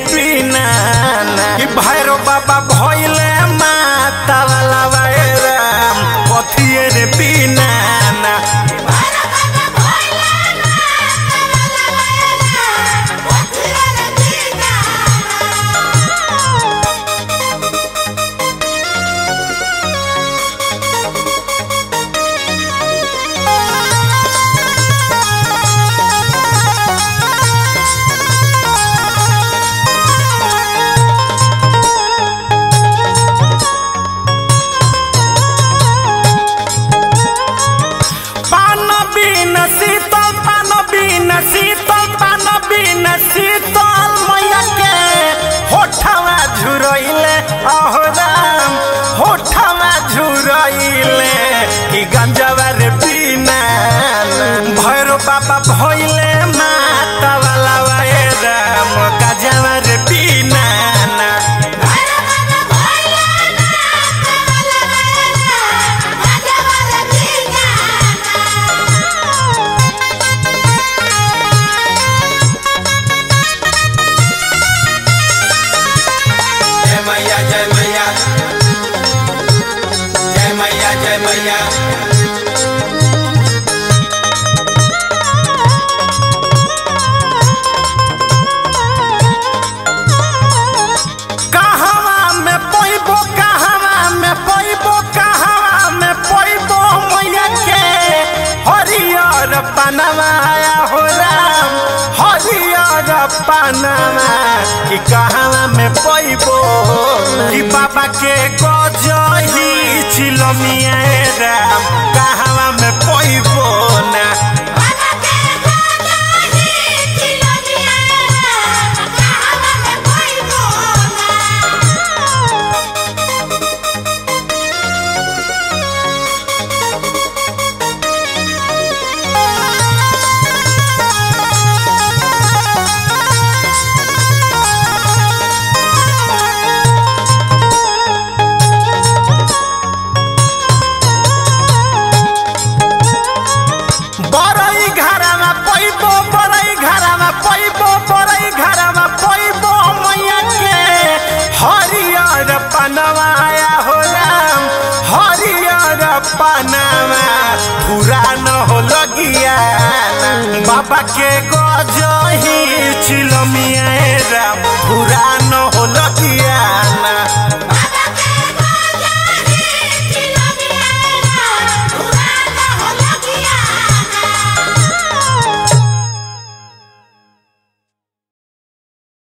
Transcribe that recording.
पीना कि भैरो बाबा भइले माता वाला राम कथिए रे पीना पान बिन शीतल पान बिन शीतल पान बिन शीतल मैया के होठवा झुरइले अहो राम होठवा झुरइले कि गंजवा रे बिना भैरो बाबा भइले माता वाला वाए राम गंजवा रे बिना जय मैया जय मैया जय मैया जय मैया कहवा में पैबो कहवा में पैबो कहवा में पैबो मैया के हरियर पनवाया हो राम हरियर पनवा कि कहवा में पैबो कि बाबा के गजही चिलमिया राम कहवा में पैबो ना बरई घरमा पैबो बरई घरमा पैबो बरई घरमा पैबो मैया के हरियर पनवाया हो राम हरियर पनवा पुरान हो लगिया बाबा के गजही चिलमिया राम पुरान हो